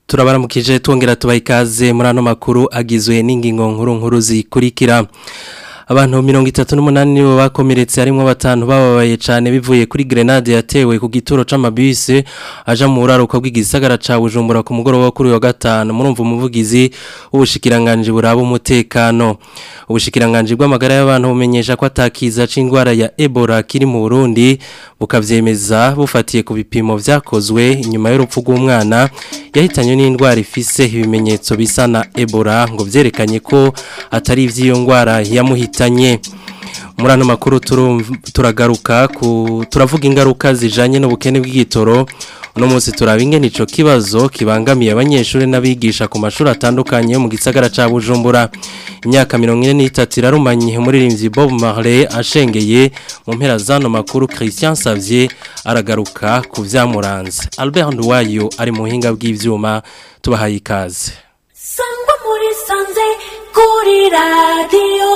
turabaramukije twongera tubaha ikaze muri ano makuru agizwe n'ingingo nkuru nkuru zikurikira abantu mirongo itatu n'umunani nibo bakomeretse harimo batanu bababaye cyane bivuye kuri grenade yatewe ku gituro c'amabisi aja mu buraruko bw'igisagara ca Bujumbura ku mugoroba kuri wa gatanu murumva umuvugizi w'ubushikiranganje buraba umutekano ubushikiranganje bw'amagara y'abantu bumenyesha ko atakiza c'indwara ya Ebola kiri mu Burundi bukavyemeza bufatiye ku bipimo vyakozwe inyuma y'urupfu rw'umwana yahitanywe n'indwara ifise ibimenyetso bisa na Ebola ngo vyerekanye ko atari ivy'iyo ndwara yamuhitanye muri ano makuru turagaruka turavuga ingaruka zijanye n'ubukene bw'igitoro uno munsi turaba ingene ico kibazo kibangamiye abanyeshuri n'abigisha ku mashuri atandukanye mu gisagara ca Bujumbura imyaka 43 irarumanye umuririmbyi Bob Marley ashengeye mu mpera zano makuru Christian Savier aragaruka ku vyamuranze Albert Nduwayo ari mu hinga bw'ivyuma tubahaye ikaze Sangwa muri sanze kuri radio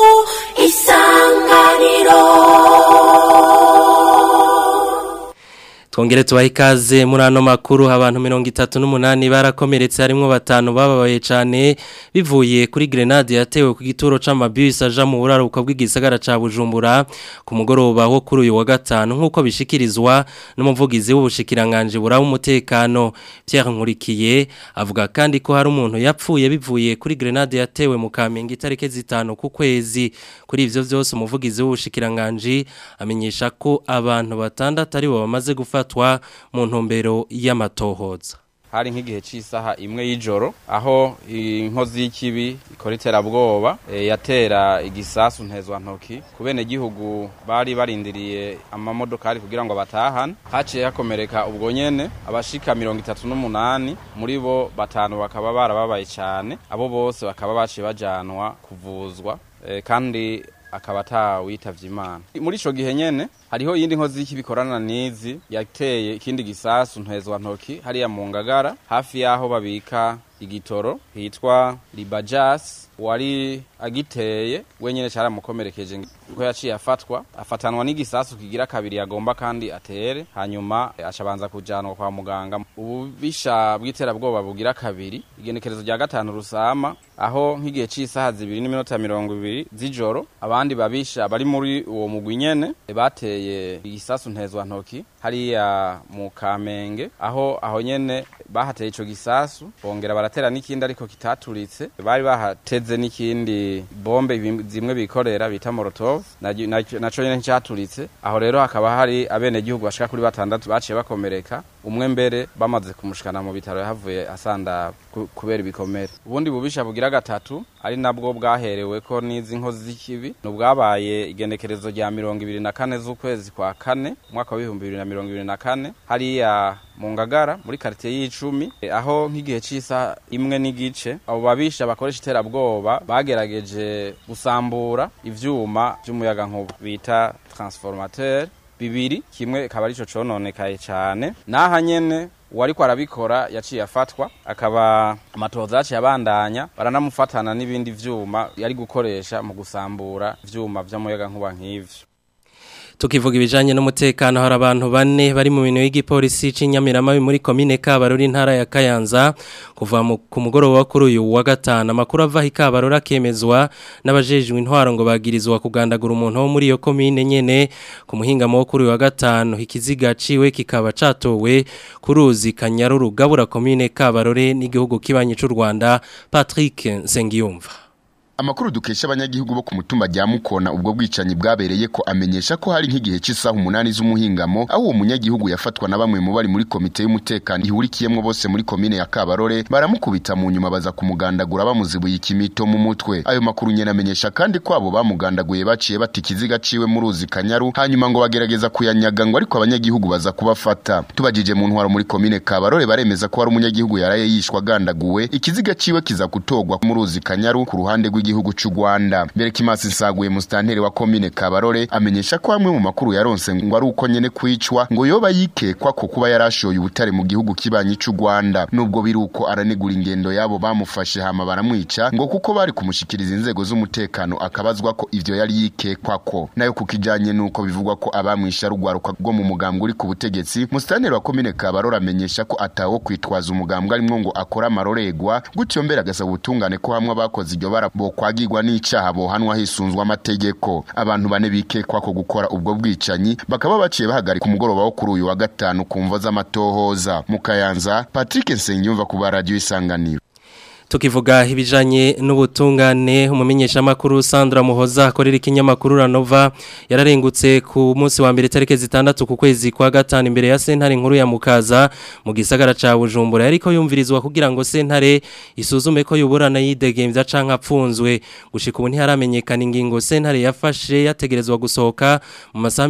isanganiro Twongere tubahe ikaze muri ano makuru abantu mirongo itatu n'umunani barakomeretse harimo batanu bababaye cyane bivuye kuri grenade yatewe ku gituro c'amabisi aja mu buraruko bw'igisagara ca Bujumbura ku mugoroba wo kuri uyu wa gatanu nk'uko bishikirizwa n'umuvugizi w'ubushikiranganje buraba umutekano Pierre Nkurikiye avuga kandi ko hari umuntu yapfuye bivuye kuri grenade yatewe mu Kamenge itarike zitanu ku kwezi kuri ivyo vyose umuvugizi w'ubushikiranganje amenyesha ko abantu batandatu ari bo bamaze gufata gufatwa mu ntumbero y'amatohoza hari nk'igihe cy'isaha imwe y'ijoro aho inkozi y'ikibi ikora iterabwoba e, yatera igisasu ntezwantoki ku bene gihugu bari barindiriye amamodokari kugira ngo batahane haciye hakomereka ubwo nyene abashika mirongo itatu n'umunani muri bo batanu bakaba barababaye cyane abo bose bakaba baciye bajanwa kuvuzwa e, kandi akaba atawitavye imana muri ico gihe nyene hariho yindi nkozi y'ikibikorana nizi yateye ikindi gisasu ntezwa ntoki hariya mu ngagara hafi yaho babika igitoro hitwa libajas wari agiteye wenyene caramukomerekeje ko yaciye afatwa afatanwa n'igisasu kigira kabiri yagomba kandi atere hanyuma acabanza kujanwa kwa muganga ububisha bw'iterabwoba bugira kabiri igenekerezo rya gatanu rusama aho nk'igihe c'isaha zibiri n'iminota mirongo ibiri z'ijoro abandi babisha bari muri uwo mugwi nyene bateye igisasu ntezwa ntoki hariya mu kamenge aho aho nyene bahateye ico gisasu bongera baratera n'ikindi ariko kitaturitse bari bahateze n'ikindi bombe zimwe bikorera bita molotov naco nyene ncaturitse aho rero hakaba hari abene gihugu bashika kuri batandatu baciye bakomereka umwe mbere bamaze kumushikana mu bitaro yahavuye asanda kubera ibikomere ubundi bubisha bugira gatatu ari nabwo bwaherewe ko n'izi nkozi z'ikibi nubwabaye igenekerezo rya mirongo ibiri na kane z'ukwezi kwa kane umwaka w'ibihumbi bibiri na mirongo ibiri na kane hariya mu ngagara muri karitiye y'icumi aho nk'igihe c'isa imwe n'igice abo babisha bakoresha iterabwoba bagerageje gusambura ivyuma vy'umuyagankuba bita transformateur bibiri kimwe akaba arico cononekaye cane naha nyene uwariko arabikora yaciye afatwa akaba amatohoza yaciye abandanya baranamufatana n'ibindi vyuma yari gukoresha mu gusambura ivyuma vy'umuyagankuba nk'ivyo tukivuga ibijanye n'umutekano hari abantu bane bari mu bintu y'igipolisi c'inyamiramabi muri komine Kabaruri ntara ya Kayanza kuva ku mugoroba kuri uyu wa gatanu amakuru ava hi Kabaruri akemezwa n'abajejwe intwaro ngo bagirizwa kugandagura umuntu wo muri iyo komine nyene ku muhingamo wo kuri uyu wa gatanu ikiziga ciwe kikaba catowe kuruzi Kanyaruru gabura komine Kabaruri n'igihugu kibanye c'u Rwanda Patrick Nsengiyumva Amakuru dukesha abanyagihugu bo ku mutumba rya Mukona ubwo bwicanyi bwabereye ko amenyesha ko hari nk'igihe cy'isaha umunani z'umuhingamo aho uwo munyagihugu yafatwa na bamwe mu bari muri komite y'umutekano ihurikiyemo bose muri komine ya Kabarore baramukubita mu nyuma baza kumugandagura bamuzibuye ikimito mu mutwe ayo makuru nyene amenyesha kandi ko abo bamugandaguye baciye bati ikiziga ciwe mu ruzi Kanyaru hanyuma ngo bagerageza kuyanyaga ngo ariko abanyagihugu baza kubafata tubajije mu ntwaro muri komine Kabarore baremeza ko hari umunyagihugu yaraye yishwa gandaguwe ikiziga ciwe kiza kutogwa mu ruzi Kanyaru ku ruhande rw'i c'igihugu c'u Rwanda mbere kimasi nsaguye mustanteri wa komine Kabarore amenyesha ko hamwe mu makuru yaronse ngo ari uko nyene kwicwa ngo yoba yikekwa ko kuba yarashoye ubutare mu gihugu kibanyi c'u Rwanda nubwo biri uko aranegura ingendo yabo bamufashe hama baramwica ngo kuko bari kumushikiriza inzego z'umutekano akabazwa ko ivyo yari yikekwa ko nayo kukijanye nuko bivugwa ko abamwisha rugwaruka rwo mu mugambwe uri ku butegetsi mustanteri wa komine Kabarore amenyesha ko atawo kwitwaza umugambwe arimwo ngo akora amaroregwa gutyo mbere agasaba ubutungane ko hamwe abakoze iryo bara bokwagirwa n'icaha bohanwa hisunzwe amategeko abantu bane bikekwa ko gukora ubwo bwicanyi bakaba baciye bahagarika umugoroba wo kuri uyu wa gatanu ku mvo z'amatohoza mu Kayanza Patrick Nsengiyumva ku ba radio isanganiro tukivuga ibijanye n'ubutungane umumenyesha makuru Sandra Muhoza akorera ikinyamakuru Ranova yararengutse ku munsi wa mbere tarike zitandatu ku kwezi kwa gatanu imbere ya sentare nkuru ya Mukaza mu gisagara ca Bujumbura yariko yumvirizwa kugira ngo sentare isuzume ko yuburana yidegemvya canka apfunzwe gushika ubu ntiharamenyekana ingingo sentare yafashe yategerezwa gusohoka mu masaha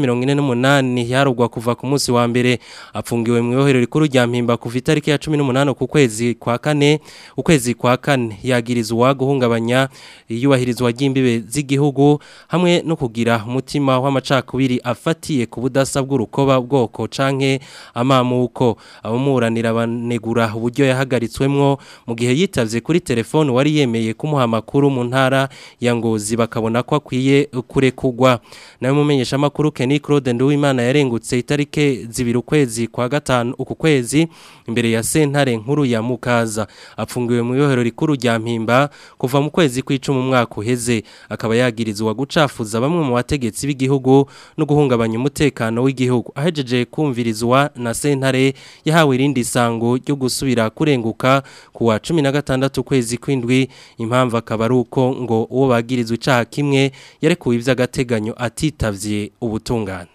48 yarugwa kuva ku munsi wa mbere apfungiwe mu yohero rikuru rya mpimba kuva itariki ya 18 ku kwezi kwa kane ukwezi kwa kane yagirizwa guhungabanya iyubahirizwa ry'imbibe z'igihugu hamwe no kugira umutima w'amacakubiri afatiye ku budasa bw'urukoba bwoko canke amamuko abamuranira banegura uburyo yahagaritswemwo mu gihe yitavye kuri telefone wari yemeye kumuha amakuru mu ntara ya Ngozi bakabona ko akwiye kurekugwa nawe mumenyesha amakuru Kenny Claude Nduwimana yarengutse itarike zibiri ukwezi kwa gatanu uku kwezi imbere ya sentare nkuru ya Mukaza apfungiwe mu yohero rikuru rya mpimba kuva mu kwezi kw'icumi umwaka uheze akaba yagirizwa gucafuza bamwe mu bategetsi b'igihugu no guhungabanya umutekano w'igihugu ahejeje kumvirizwa na sentare yahawe irindi sango ryo gusubira kurenguka ku wa 16 kwezi kw'indwi impamvu akaba ari uko ngo uwo bagirizwa icaha kimwe yarekuwe ivy'agateganyo atitavye ubutungane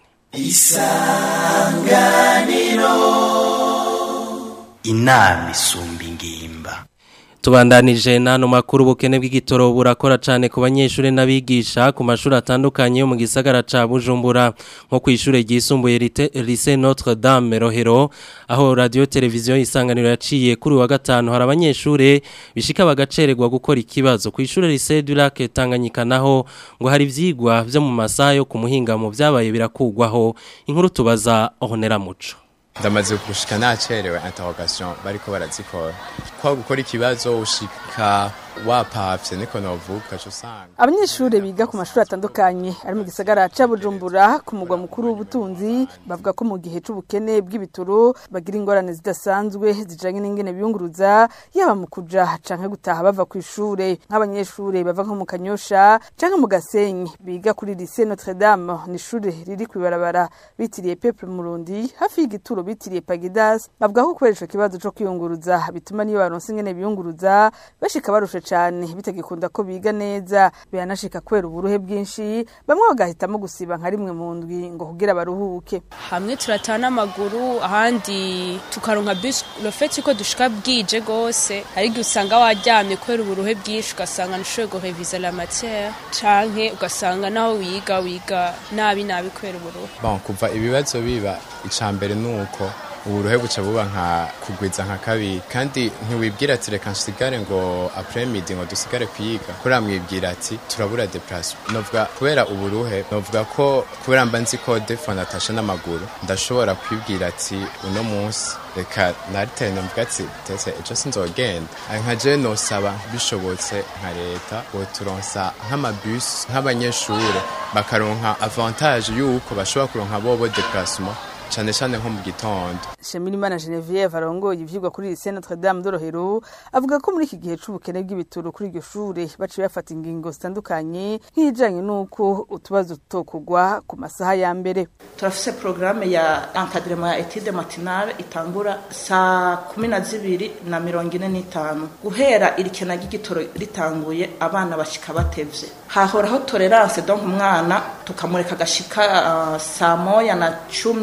inama isumba ingimba Tubandanije nano makuru bukene bw'igitoro burakora cyane ku banyeshuri n'abigisha ku mashuri atandukanye yo mu gisagara ca Bujumbura nko ku ishure ryisumbuye Lycée Notre Dame Rohero aho radio televiziyo isanganiro yaciye kuri wa gatanu hari abanyeshuri bishika bagacererwa gukora ikibazo ku ishure Lycée du Lac Tanganyika naho ngo hari ivyigwa vyo mu masaha yo ku muhingamo vyabaye birakugwaho inkuru tubaza Honera Muco ndamaze gushika nacerewe interrogation bariko barazikora kwa gukora ikibazo ushika wapavye niko novuga cyo sanga abanyeshuri biga ku mashuri atandukanye ari mu gisagara ca Bujumbura ku mugwa mukuru w'ubutunzi bavuga ko mu gihe c'ubukene bw'ibitoro bagira ingorane zidasanzwe zijanye n'ingene biyunguruza yaba mu kuja canke gutaha bava ku ishure nk'abanyeshuri bava nko mu Kanyosha canke mu Gasenyi biga kuri Lycée Notre Dame ni ishure riri kwibarabara bitiriye Peuple Murundi hafi y'igituro bitiriye Pagidas bavuga ko kubera ico kibazo co kwiyunguruza bituma niyo baronse ingene biyunguruza bashika barusha cyane bitagikunda ko biga neza biranashika kwera uburuhe bwinshi bamwe bagahitamo gusiba nka rimwe mu ndwi ngo kugira baruhuke hamwe turatana amaguru ahandi tukaronka bus le fait ko dushika bwije gose hari igihe usanga waryamye kwera uburuhe bwinshi ugasanga ntushoboye gureviza la matière canke ugasanga naho wiga wiga nabi nabi kwera uburuhe bon kuva ibibazo biba icambere nuko uburuhe buca buba nka kugwiza nka kabiri kandi ntiwibwira ati reka nsigare ngo après midi ngo dusigare kwiga kuri amwibwira ati turabura déplacement novuga kubera uburuhe novuga ko kubera mba nzi ko defo natasha n'amaguru ndashobora kwibwira ati uno munsi reka naritene mvuga ati tese ejo sinzogenda nka je nosaba bishobotse nka leta boturonsa nk'amabus nk'abanyeshure bakaronka avantage yuko bashobora kuronka bobo déplacement cyane cyane nko mu gitondo Shemirimana Genevieve arongoye ivyigwa kuri Lycée Notre Dame de Rohero avuga ko muri iki gihe c'ubukene bw'ibitoro kuri iryo shure baciye bafata ingingo zitandukanye nk'ijanye n'uko utubazo tutokugwa ku masaha ya mbere turafise programme ya encadrement ya étude matinale itangura saa kumi na zibiri na mirongo ine n'itanu guhera irikena ry'igitoro ritanguye abana bashika batevye hahoraho tolerance donc umwana tukamureka agashika uh, saa moya na cumi n'itanu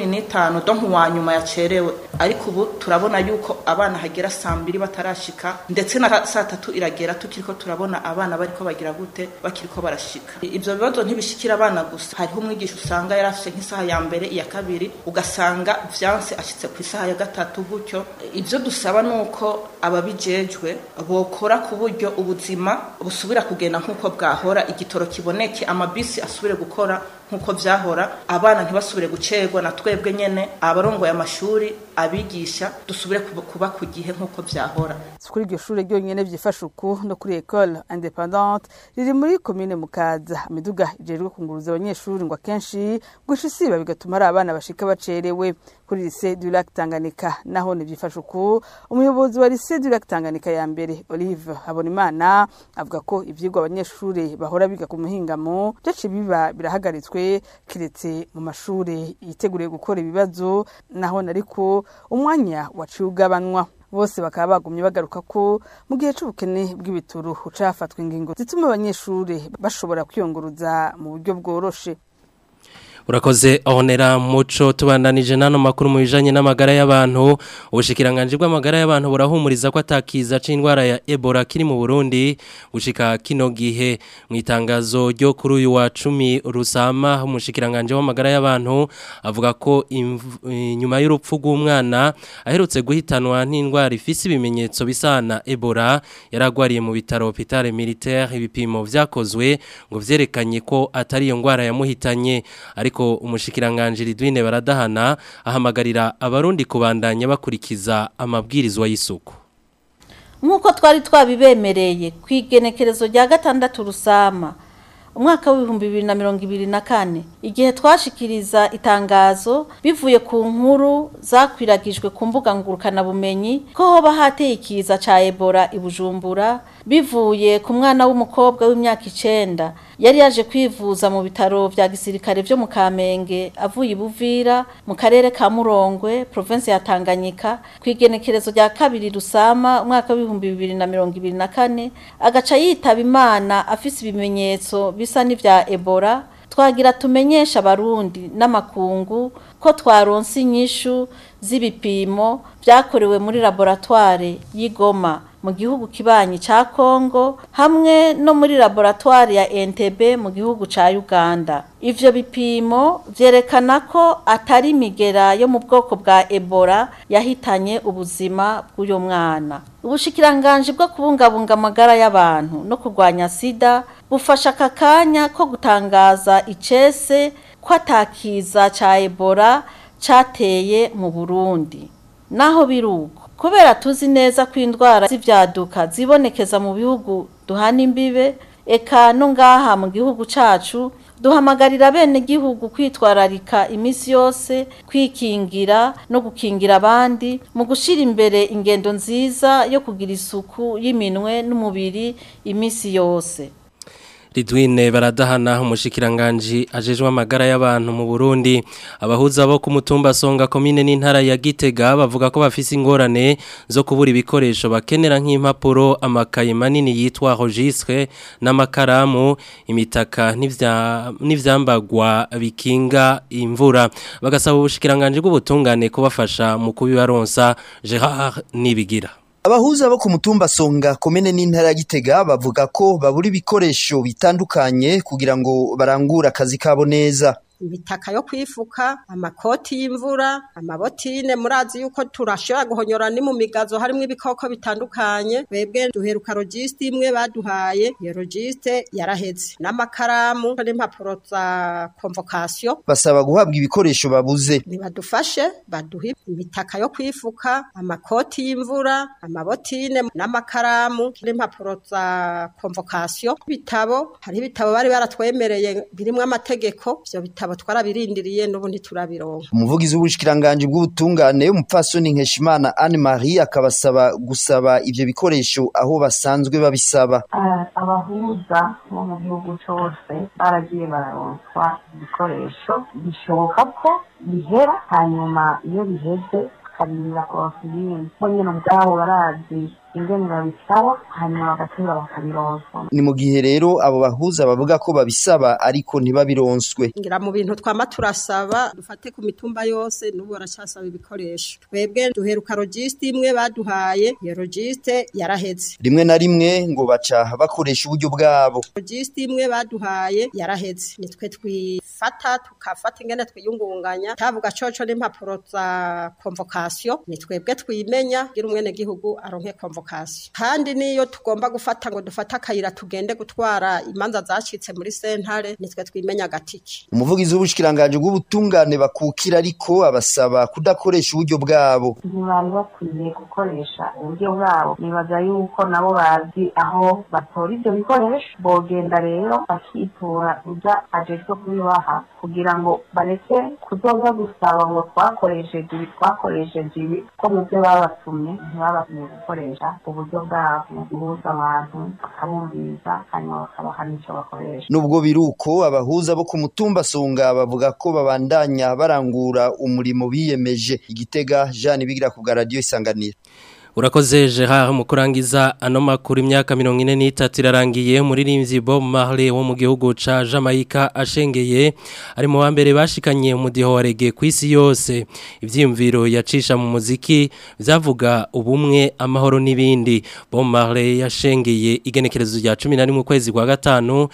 gatanu donk uwa nyuma yacerewe ariko ubu turabona yuko abana hagera saa mbiri batarashika ndetse na saa tatu iragera tukiriko turabona abana bariko bagira gute bakiriko barashika ivyo bibazo ntibishikira abana gusa hariho umwigisha usanga yari afise nk'isaha ya mbere iya kabiri ugasanga vyanse ashitse ku isaha ya gatatu gutyo ivyo dusaba nuko ababijejwe bokora ku buryo ubuzima busubira kugenda nk'uko bwahora igitoro kiboneke amabisi asubire gukora nk'uko vyahora abana ntibasubire gucerwa na twebwe nyene abarongoye amashuri abigisha dusubire kuba- kuba ku gihe nk'uko vyahora si kuri iryo shure ryonyene vyifasha uku no kuri ecole independante riri muri komine mukaza imiduga ijejwe kunguruza abanyeshuri ngo akenshi guca isiba bigatuma ari abana bashika bacerewe kuri lycée du lac tanganyika naho ntivyifasha uku umuyobozi wa lycée du lac tanganyika ya mbere olive habonimana avuga ko ivyigwa abanyeshuri bahora biga ku muhingamo vyaciye biba birahagaritswe kiretse mu mashure yiteguriye gukora ibibazo naho nariko umwanya waciye ugabanwa bose bakaba bagumye bagaruka ko mu gihe c'ubukene bw'ibituru uca hafatwa ingingo zituma abanyeshuri bashobora kwiyunguruza mu buryo bworoshe Urakoze honera muco tubandanije nano makuru mu bijanye n'amagara y'abantu ubushikiranganje bw'amagara y'abantu burahumuriza ko atakiza c'indwara ya Ebola kiri mu Burundi gushika kino gihe mu itangazo ryo kuri uyu wa 10 rusama umushikiranganje w'amagara y'abantu avuga ko imv- eh, nyuma y'urupfu rw'umwana aherutse guhitanwa n'indwara ifise ibimenyetso bisana Ebola yaragwariye mu bitaro Hôpital Militaire ibipimo vyakozwe ngo vyerekanye ko atari iyo ndwara yamuhitanye ariko umushikiranganje Ridwine baradahana ahamagarira abarundi kubandanya bakurikiza amabwirizwa y'isuku nk'uko twari twabibemereye ku igenekerezo rya gatandatu rusama umwaka w'ibihumbi bibiri na mirongo ibiri na kane igihe twashikiriza itangazo bivuye ku nkuru zakwiragijwe ku mbuga ngurukanabumenyi ko hoba hateye ikiza ca ebola i bujumbura bivuye ku mwana w'umukobwa w'imyaka icenda yari yaje kwivuza mu bitaro vya gisirikare vyo mu kamenge avuye i buvira mu karere ka murongwe provinsi ya tanganyika ku igenekerezo rya kabiri rusama umwaka w'ibihumbi bibiri na mirongo ibiri na kane agaca yitaba imana afise ibimenyetso bisa n'ivya ebola twagira tumenyesha abarundi n'amakungu ko twaronse inyishu z'ibipimo vyakorewe muri laboratoire y'igoma mu gihugu kibanyi ca Kongo hamwe no muri laboratoire ya Entebbe mu gihugu ca Uganda. Ivyo bipimo vyerekana ko atari imigera yo mu bwoko bwa Ebola yahitanye ubuzima bw'uyo mwana. Ubushikiranganje bwo kubungabunga amagara y'abantu no kurwanya sida bufasha aka kanya ko gutangaza icese ko atakiza ca Ebola cateye mu Burundi. Naho biruko kubera tuzi neza ko indwara z'ivyaduka zibonekeza mu bihugu duhana imbibe eka no ngaha mu gihugu cacu duhamagarira bene gihugu kwitwararika imisi yose kwikingira no gukingira abandi mu gushira imbere ingendo nziza yo kugira isuku y'iminwe n'umubiri imisi yose Ridwine baradahana umushikiranganji ajejwe amagara y'abantu mu Burundi abahuza bo ku mutumba Songa komine n'intara ya Gitega bavuga ko bafise ingorane zo kubura ibikoresho bakenera nk'impapuro amakaye manini yitwa registre n'amakaramu imitaka n'ivya n'ivyambagwa bikinga imvura bagasaba ubushikiranganje bw'ubutungane kubafasha mu kubibaronsa Gerard Nibigira Abahuza bo ku mutumba Songa komene n'intara ya Gitega bavuga ko babura ibikoresho bitandukanye kugira ngo barangure akazi kabo neza. ibitaka yo kwifuka amakoti y'imvura amabotine murazi yuko turashobora guhonyora ni mu migazo harimo ibikoko bitandukanye bebwe duheruka logisite imwe baduhaye iyo logisite yaraheze n'amakaramu n'impapuro za convocation Basaba guhabwa ibikoresho babuze. nibadufashe baduhe imitaka yo kwifuka amakoti y'imvura amabotine n'amakaramu n'impapuro za convocation ibitabo hari ibitabo bari baratwemereye birimwo amategeko ivyo bitabo twarabirindiriye n'ubu ntiturabironka Umuvugizi w'ubushikiranganje bw'ubutungane umupfasoni Nkeshimana Anne Marie akabasaba gusaba ivyo bikoresho aho basanzwe babisaba. abahuza bo mu gihugu cyose baragiye bararonswa ibikoresho bishoboka ko bihera hanyuma iyo biheze tukarindira kuronsa ibindi bo nyine ubwabo barazi ingene babisaba hanyuma bagateba bakabironswa ni mu gihe rero abo bahuza bavuga ko babisaba ariko ntibabironswe ngira mu bintu twama turasaba dufate ku mitumba yose n'ubu baracyasaba ibikoresho twebwe duheruka logisite imwe baduhaye iyo logisite yaraheze rimwe na rimwe ngo baca bakoresha uburyo bwabo logisite imwe baduhaye yaraheze nitwe twifata tukafata ingene twiyungunganya tavuga coco n'impapuro za convocation ni twebwe twimenya gira umwene gihugu aronke convocation kandi niyo tugomba gufata ngo dufate akayira tugende gutwara imanza zacitse muri sentare nitwe twimenya gatiki umuvugizi w'ubushikiranganje bw'ubutungane bakukira ariko abasaba kudakoresha uburyo bwabo ntibari bakwiye gukoresha uburyo bwabo nibaza yuko nabo bazi aho batora ibyo bikoresho bogenda rero bakitura ujya ajejwe kubibaha kugira ngo bareke kuzoza gusaba ngo twakoresheje ibi twakoresheje ibi ko mu byo babatumye ntibabatumye gukoresha uburyo bwabo guhuza abantu bakabumviriza hanyuma bakabaha n'icyo bakoresha nubwo biruko abahuza bo ku mutumba songa bavuga ko babandanya barangura umurimo biyemeje igitega Jean bigira ku bwa radio isanganira Urakoze Gerard mu kurangiza ano makuru imyaka 43 irarangiye umuririmbyi Bob Marley wo mu gihugu ca Jamaica ashengeye ari mu bambere bashikanye umudiho wa reggae kwisi yose ivyimviro yacisha mu muziki vyavuga ubumwe amahoro n'ibindi Bob Marley yashengeye igenekerezo rya 11 mu kwezi kwa gatanu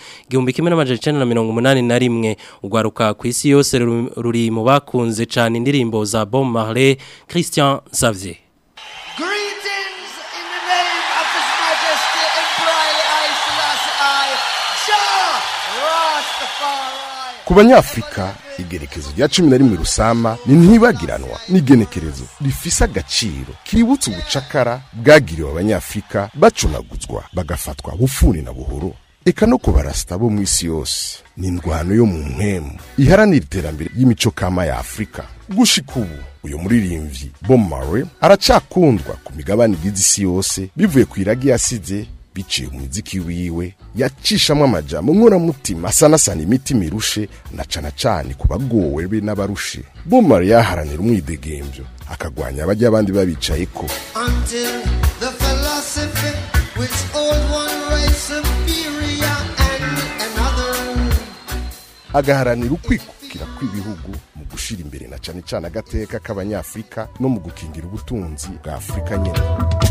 1981 ugwaruka kwisi yose ruri mu bakunze cyane indirimbo za Bob Marley Christian Xavier Greetings in the name of His Majesty Emperor I Selassie I, Jah Rastafari. ku banyafurika igenekerezo rya cumi na rimwe rusama ni ntibagiranwa n'igenekerezo rifise agaciro kibutsa ubucakara bwagiriwe abanyafurika bacunaguzwa bagafatwa bufuni na buhoro eka no ku barasita bo mu isi yose ni indwano yo mu mpemu iharanira iterambere ry'imico kama ya afurika gushika ubu uyu muririmbyi Bob Marley aracakundwa ku migabane igize isi yose bivuye ku iragi yasize biciye mu miziki wiwe yacishamwe amajambo nkoramutima asanasana imitima irushe na cana cane ku bagowe be n'abarushe Bob Marley yaharanira umwidegembyo akagwanya abajya abandi babicayeko Until the philosophy which old one rise superior and another. agaharanira ukwikukira kw'ibihugu mu gushira imbere na cane cane agateka k'abanyafurika no mu gukingira ubutunzi bwa afurika nyene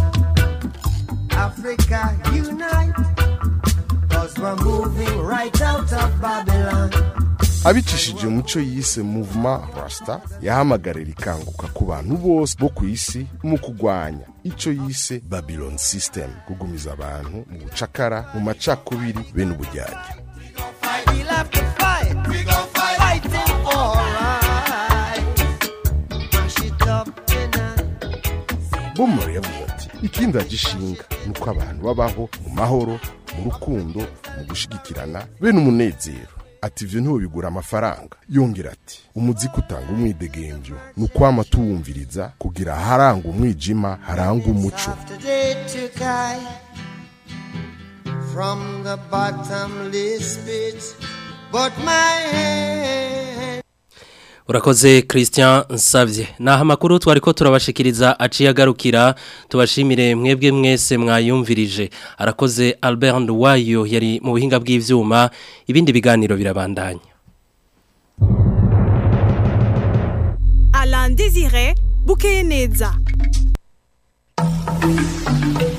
Africa unite. Cause we're moving right out of Babylon. abicishije umuco yise movement rasta yahamagarira ikanguka ku bantu bose bo ku isi mu kugwanya ico yise babylon system kugumiza abantu mu bucakara mu macakubiri be n'ubujyanye We'll have to fight. We gon' fight. Fighting for right. Mash it up tonight. bomari yavuze ati ikindi agishinga ni uko abantu babaho mu mahoro mu rukundo mu gushigikirana be n'umunezero ati ivyo ntibigura amafaranga yongera ati umuziki utanga umwidegembyo ni ukwama tuwumviriza kugira haranga umwijima haranga umuco Today to guy from the bottomless pit, but my hand. Urakoze Christian Nsavye. Naha makuru twariko turabashikiriza aciye agarukira tubashimire mwebwe mwese mwayumvirije. Arakoze Albert Nduwayo yari mu buhinga bw'ivyuma ibindi biganiro birabandanya. Alain Désiré Bouquet Neza.